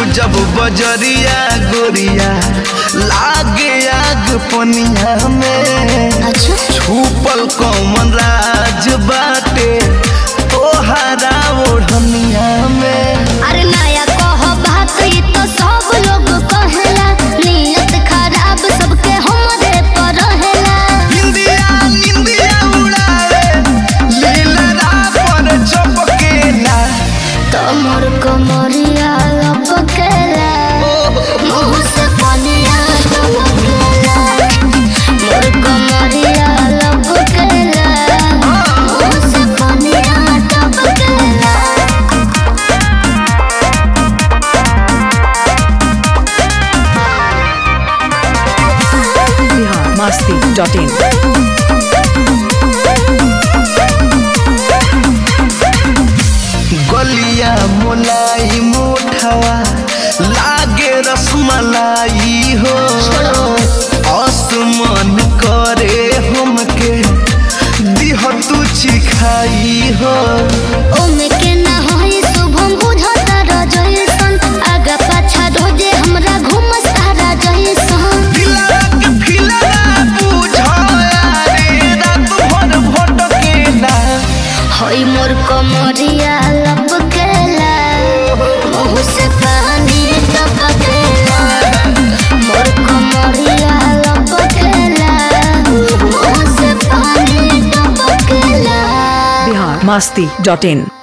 जब बजरिया गोरिया लागे आग पनिया में अच्छा छुपल कौमन राज बाटे तोहरा ओढ़निया में अरे नया कह बात ई तो सब लोग कहेला नियत खराब सबके हमरे पर रहेला हिंदिया निंदिया उड़ाए लीला पर चपकेला तमर कमरिया लपकेला मुँह से पनिया टपकेला मोर कमरिया लपकेला मुँह से पनिया टपकेला Bihar Masti.in. गलिया मोलाई मोठवा लागे रसमलाई हो आसमान करे हमके दिह तू चिखाई हो ओमे के ना होई शुभम बुझता रजइसन आगा पाछा रोजे हमरा घुमस तारा जइसन दिलवा के फिलवा बुझाया रे रात भर भटकेला होई मोर कमरिया लपकेला मुँह से पानी टपकेला मोर कमरिया लपकेला मुँह से पानी टपकेला Bihar Masti.in.